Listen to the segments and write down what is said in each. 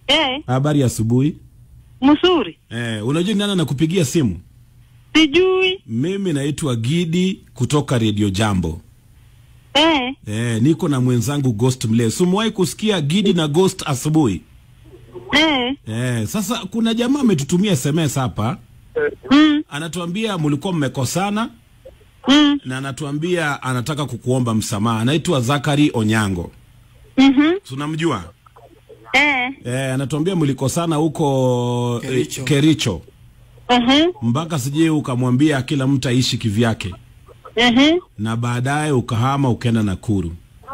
Eh, Habari ya asubuhi. mzuri. Eh, unajua ni nani anakupigia simu? Sijui. Mimi naitwa Gidi kutoka Radio Jambo. Eh, Eh, niko na mwenzangu Ghost Mle. Sumwahi kusikia Gidi na Ghost asubuhi? eh. Eh, sasa kuna jamaa ametutumia SMS hapa. Mm, Anatuambia mlikuwa mmekosana mm, na anatuambia anataka kukuomba msamaha. Anaitwa Zakari Onyango. mhm. Tunamjua? Eh, Eh, anatuambia mlikosana huko Kericho. eh, Kericho. mhm. Mpaka sijui ukamwambia kila mtu aishi kivyake. Mhm. na baadaye ukahama ukaenda Nakuru.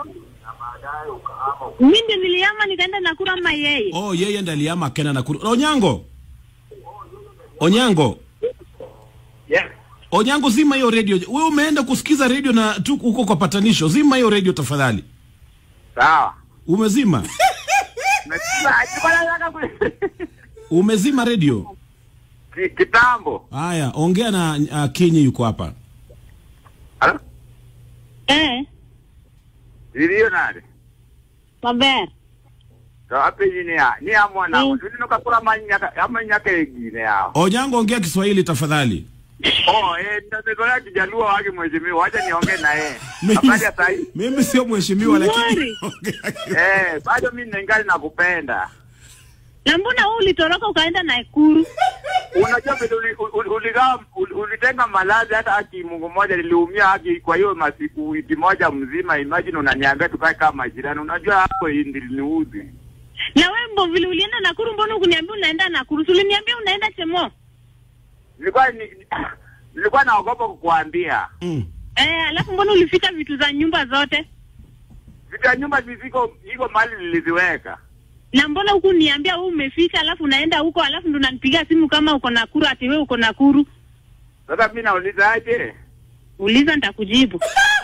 Mimi ndio niliama nikaenda Nakuru ama yeye? Oh, yeye ndiye alihama akaenda Nakuru. Onyango, Onyango, Yes. Onyango, zima hiyo radio. Wewe umeenda kusikiza radio na tu huko kwa patanisho. Zima hiyo radio tafadhali. Sawa. Umezima? Umesikia? Alikuwa anataka ku- Umezima radio? Ki- Kitambo. Haya, ongea na uh, Kinyi yuko hapa. Halo? Eh, Iliyo nani? maber. To apenyi ni ya. Ni ya mwana. Mm. Tuni nuka kula manyaka amanyaka egine yao. Onyango, ongea Kiswahili tafadhali. Oh, eh nitatekolea kijaluo wake mheshimiwa. Wacha niongee na yeye. Mimi- Habari ya sahi. Mimi sio mheshimiwa lakini Mwari. Eh, bado mimi ningali nakupenda. Na mbona wewe ulitoroka ukaenda Nakuru? Unajua vile uli- uli- uligawa uli- ulitenga malazi hata haki Mungu mmoja niliumia haki kwa hiyo masiku wiki moja mzima. Imagine unaniambia tukae kama majirani. Unajua hapo hii ndiliniudhi. Na wewe mbo vile ulienda Nakuru mbona ukuniambia unaenda Nakuru? Si uliniambia unaenda Chemo? Nilikuwa ni, nilikuwa naogopa kukuambia. mm. Eh, alafu mbona ulifika vitu za nyumba zote? Vitu ya nyumba ziko iko mahali niliziweka. Na mbona huku niambia wewe umefika alafu unaenda huko alafu ndo unanipigia simu kama uko Nakuru ati wewe uko Nakuru? Sasa mimi nauliza aje? Uliza nitakujibu.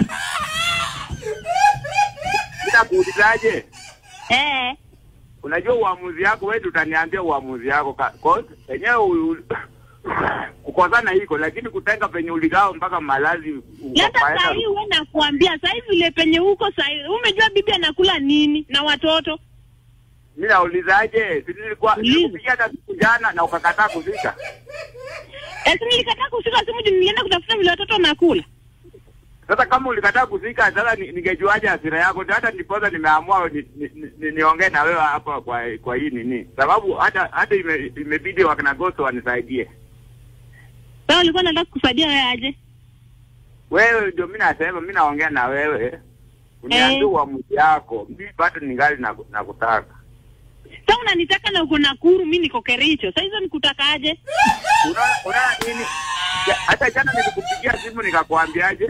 Mimi nakuulizaje? Eh, Unajua uamuzi yako wewe utaniambia uamuzi yako Ka- cause yenyewe u- u- kukosana iko lakini kutenga penye uligao mpaka malazi Hata ukapaenda- saa hii wewe nakuambia saa hii vile penye huko saa hii umejua bibi anakula nini na watoto? Mimi naulizaje? Si nilikuwa Uliza. nilikupigia hata siku jana na ukakataa kufika. Esi nilikataa kushika simu juu nilienda kutafuta vile watoto wanakula. Sasa kama ulikataa kufika, sasa ni- ningejuaje hasira yako? Ndio hata ndiposa nimeamua ni, ni, ni, niongee na wewe hapa kwa kwa hii nini, sababu hata hata ime, imebidi wakina Gosto wanisaidie. Sasa ulikuwa unataka kusaidia wewe aje? Wewe ndio mimi nasema, mimi naongea na wewe, uniambie Eh. uamuzi yako. Mimi bado ningali na nakutaka. Sasa unanitaka na uko Nakuru, mimi niko Kericho. Sasa hizo nikutakaje? Unaona unaona nini? Ja- Hata jana nilikupigia simu nikakwambiaje?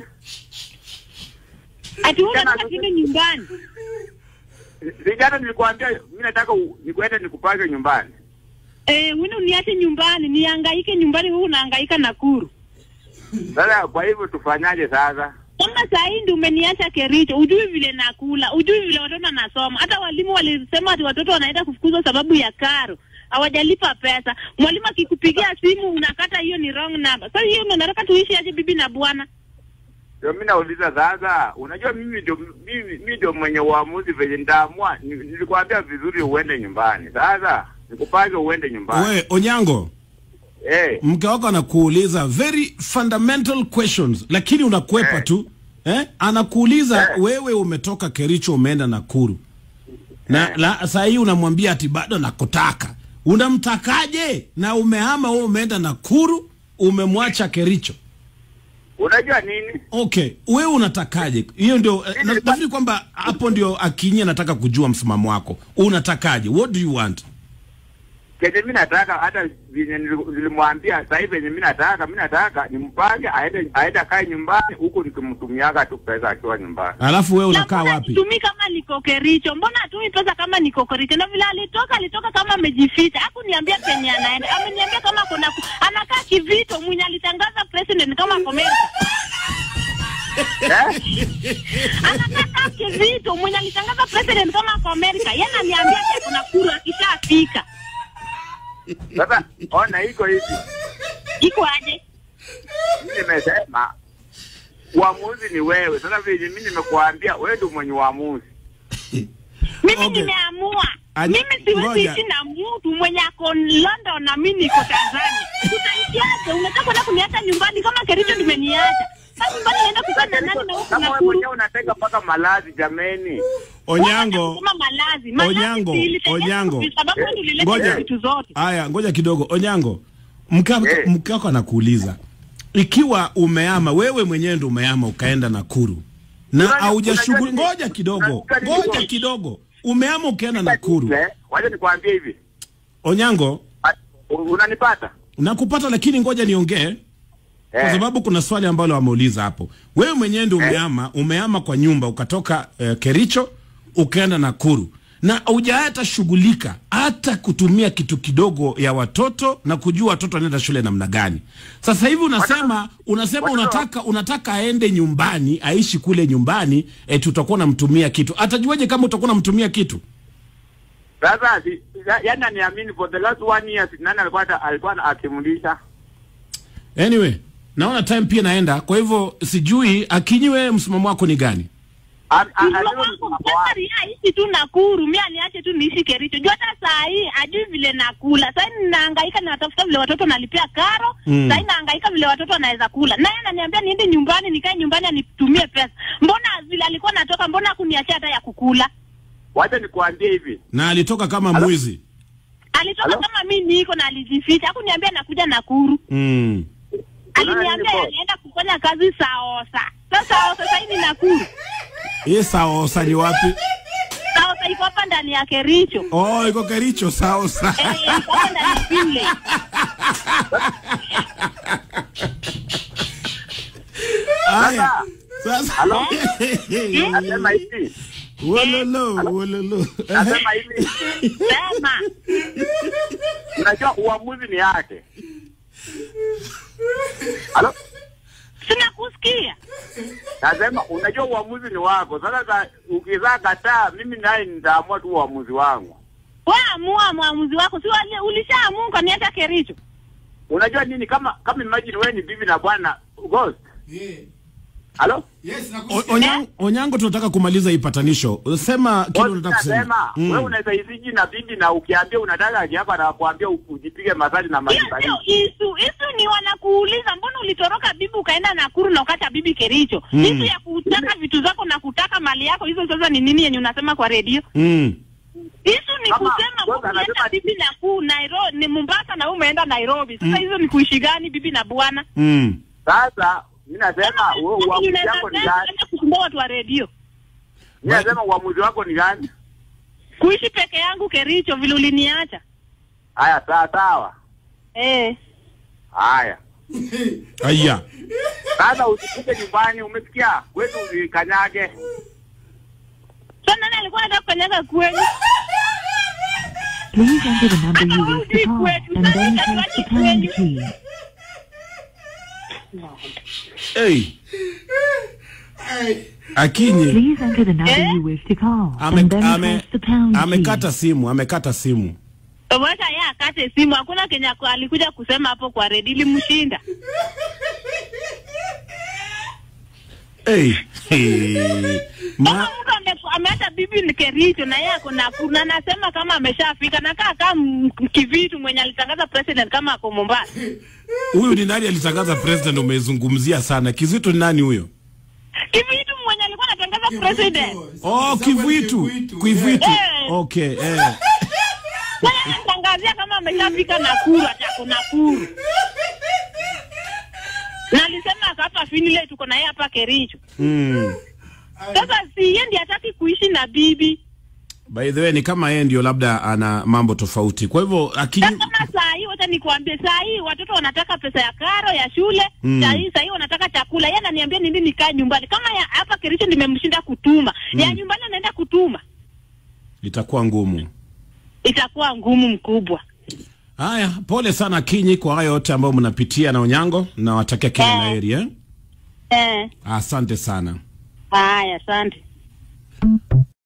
Ati wewe Tena unataka sasa- kiende nyumbani. Si jana nilikwambia mimi nataka u- nikuende nikupake nyumbani. Eh, wewe uniache nyumbani, nihangaike nyumbani, wewe unahangaika Nakuru. Sasa kwa hivyo tufanyaje sasa? Kama saa hii ndio umeniacha Kericho, ujui vile nakula, ujui vile watoto wanasoma. Hata walimu walisema ati watoto wanaenda kufukuzwa sababu ya karo, hawajalipa pesa. Mwalimu akikupigia simu unakata, hiyo ni wrong number. Sasa hiyo ndio nataka tuishi aje bibi na bwana? Ndio mimi nauliza sasa, unajua mimi ndio mimi mimi ndio mwenye uamuzi venye nitaamua. Ni- Nilikwambia vizuri uende nyumbani. Sasa nikupage uende nyumbani. We, Onyango, Eh, mke wako anakuuliza very fundamental questions lakini unakwepa Eh. tu eh? Anakuuliza Eh. wewe umetoka Kericho umeenda Nakuru na Eh. la, saa hii unamwambia ati bado nakutaka. Unamtakaje? Na umehama wewe umeenda Nakuru, umemwacha Kericho. unajua nini? Okay, wewe unatakaje? Hiyo ndio eh, na- Mimi- nafikiri kwamba hapo ndio Akinyi anataka kujua msimamo wako. Unatakaje? What do you want? Kenye mimi nataka hata venye nili- nilimwambia sasa hivi venye mimi nataka mimi nataka nimpange aende aende akae nyumbani huku nikimtumiaga tu pesa akiwa nyumbani. Alafu wewe Na unakaa mbona wapi? Tumi kama niko Kericho, mbona hatumi pesa kama niko Kericho? Na vile alitoka alitoka kama amejificha, hakuniambia penye anaenda, ameniambia kama kuna anakaa kivito, mwenye alitangaza president kama Amerika Eh? anakaa kivito, mwenye alitangaza president kama ako Amerika, yeye ananiambia ati kuna kura akishafika. Sasa ona iko hivi. Iko aje? Mimi nimesema uamuzi ni wewe. Sasa vile mimi nimekuambia wewe ndio mwenye uamuzi. Mimi Okay. nimeamua, Aje- mimi siwezi ngoja. ishi na mtu mwenye ako London na mimi niko Tanzania. Tutaishiaje? Unataka kwenda kuniacha nyumbani kama Kericho nimeniacha. Sasa nyumbani naenda kukaa na nani na huko Kama wewe Nakuru? mwenyewe unateka mpaka malazi jameni. Onyango, Kama malazi. Malazi Onyango, si ilitengenezwa Onyango. kwa sababu Eh, ndio ilileta ngoja. vitu zote. Haya, ngoja kidogo. Onyango, mke wako- Eh. mke wako anakuuliza ikiwa umeama wewe mwenyewe ndo umeama ukaenda Nakuru na Unajua- haujashughuli. unajua- Ngoja kidogo, unajua nini ngoja kwa- kidogo, umeama ukaenda Nakuru. Eh, Wacha nikwambie hivi. Onyango, Ah, Unanipata? nakupata lakini ngoja niongee kwa Eh. sababu kuna swali ambalo wameuliza hapo. Wewe mwenyewe ndio umeama, umeama kwa nyumba ukatoka eh, Kericho ukaenda Nakuru na hujahata shughulika hata kutumia kitu kidogo ya watoto na kujua watoto wanaenda shule namna gani. Sasa hivi unasema unasema watoto- unataka unataka aende nyumbani aishi kule nyumbani eti utakuwa unamtumia kitu. Atajuaje kama utakuwa unamtumia kitu? Sasa si- ya- yaani aniamini for the last one year si nani alikuwa ata- alikuwa akimlisha? Anyway, naona time pia naenda, kwa hivyo sijui akinyiwe, msimamo wako ni gani? Am- a- Mtoto alivyo wangu msimamo sasa wake. ria aishi tu Nakuru, mi aniache tu niishi Kericho. Juu hata saa hii ajui vile nakula. Sasa ninahangaika natafuta vile watoto nalipia karo. Mm. Sasa nahangaika vile watoto wanaweza kula. Naye ananiambia niende nyumbani, nikae nyumbani anitumie pesa. Mbona vile alikuwa natoka, mbona hakuniachia hata ya kukula? Wacha nikuambie hivi. Na alitoka kama Halo? mwizi. Alitoka Halo? kama mi niko na alijificha. Hakuniambia nakuja Nakuru. Mm. Aliniambia boss? anaenda kufanya kazi Saosa. Sasa Saosa sasa hivi Nakuru. Hii saosa ni wapi? Saosa iko hapa ndani ya Kericho. Oh, iko Kericho saosa. Eh, iko hapa ndani ya Finlay. Haya. Sasa. Halo? Nasema hivi. Wololo, wololo. Nasema hivi. Sema. Unajua uamuzi ni yake. Halo? Sina kusikia. Nasema unajua uamuzi ni wako. Sasa ka- ukizaa kataa, mimi naye nitaamua tu uamuzi wangu. Wewe amua maamuzi wako. Si wale ulishaamua ukaniacha Kericho. Unajua nini kama kama imagine wewe ni bibi na bwana ghost. Halo? O- Onyango, Onyango tunataka kumaliza hii patanisho. Sema kile Ghost unataka kusema. nasema Mm. wewe unaweza iziji na bibi na ukiambia unataka aje hapa na kuambia ujipige masali na Hiyo maji sio isu. Isu ni wanakuuliza mbona ulitoroka bibi ukaenda Nakuru na ukacha bibi Kericho. Mm. Isu ya kutaka vitu zako na kutaka mali yako hizo sasa ni nini yenye unasema kwa redio? Mm. Hizo ni Kama- kusema Ghost ukienda anasema- bibi na ku Nairobi ni Mombasa na wewe umeenda Nairobi. Sasa hizo ni kuishi gani bibi na bwana? Mm. Sasa mimi nasema wewe uamuzi wako ni gani? kusumbua watu wa redio. Mimi nasema uamuzi wako ni gani? Kuishi peke yangu Kericho vile uliniacha. Haya, sawa sawa. Eh. Haya. Aya. Sasa usifike nyumbani, umesikia? Kwetu usikanyage. Sasa nani alikuwa anataka kukanyaga kwenu? Please enter the number you wish to call and then press the pound key. Hey. Akinyi Please enter the number Eh? you wish to call ame, and then ame, press the pound key. amekata simu, amekata simu. Wacha yeye akate simu. Hakuna Kenya ako- alikuja kusema hapo kwa redio ilimshinda. Hey. Hey. Kama Ma, mtu ame- ameacha bibi ni Kericho na yeye ako Nakuru na anasema kama ameshafika na kaa kama kivitu mwenye alitangaza president kama ako Mombasa. huyu ni nani alitangaza president umezungumzia sana. Kizito ni nani huyo? Kivitu mwenye alikuwa anatangaza president. Oh, Kivuitu. Kivuitu. Eh. Okay, eh. Sasa anatangazia kama ameshafika Nakuru ati ako Nakuru. Na alisema ako hapa Finlay tuko na yeye hapa Kericho. Mm. Sasa si yeye ndiye hataki kuishi na bibi. By the way ni kama yeye ndio labda ana mambo tofauti. Kwa hivyo akinyi Sasa kama saa hii wacha nikuambie, saa hii watoto wanataka pesa ya karo ya shule Mm. saa hii saa hii wanataka chakula. Yeye ananiambia nini nikae nyumbani, kama ya hapa Kericho nimemshinda kutuma ya nyumbani anaenda kutuma, itakuwa ngumu. itakuwa ngumu mkubwa. Haya, pole sana Kinyi kwa hayo yote ambayo mnapitia na Onyango na watakia kila Eh. la heri eh. Eh, Asante sana. haya, asante.